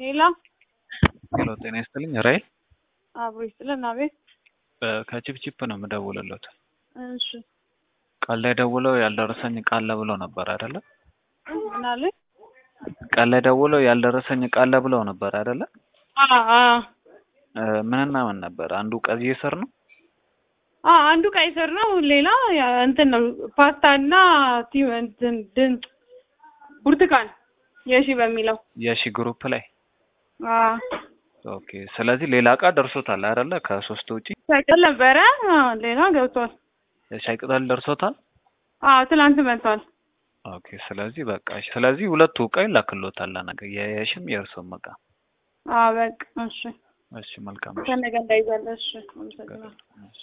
ሄሎ ሄሎ ጤና ይስጥልኝ ራይል አብሮ ይስጥልን። አቤት። ከቺፕቺፕ ነው የምደውልለት። እሺ ቃል ላይ ደውለው ያልደረሰኝ ቃል ብለው ነበር አይደለ? ምን አለኝ? ቃል ላይ ደውለው ያልደረሰኝ ቃል ብለው ነበር አይደለ? አ አ ምንና ምን ነበር? አንዱ ቀይ ስር ነው። አ አንዱ ቀይ ስር ነው። ሌላ ያ እንትን ነው ፓስታና ቲም እንትን ድንጥ ብርቱካን የሺ በሚለው የሺ ግሩፕ ላይ አ ኦኬ። ስለዚህ ሌላ እቃ ደርሶታል አይደለ? ከሶስት ውጪ ሳይቀር ነበረ። አ ሌላ ገብቷል። የሻይ ቅጠል ደርሶታል። አ ትላንት መጥቷል። ኦኬ። ስለዚህ በቃ እሺ። ስለዚህ ሁለቱ እቃ ይላክሎታል ለነገ የየሽም የእርሶም እቃ። አ በቃ እሺ። እሺ መልካም። ከነገ እንዳይዛለ እሺ። አመሰግናለሁ። እሺ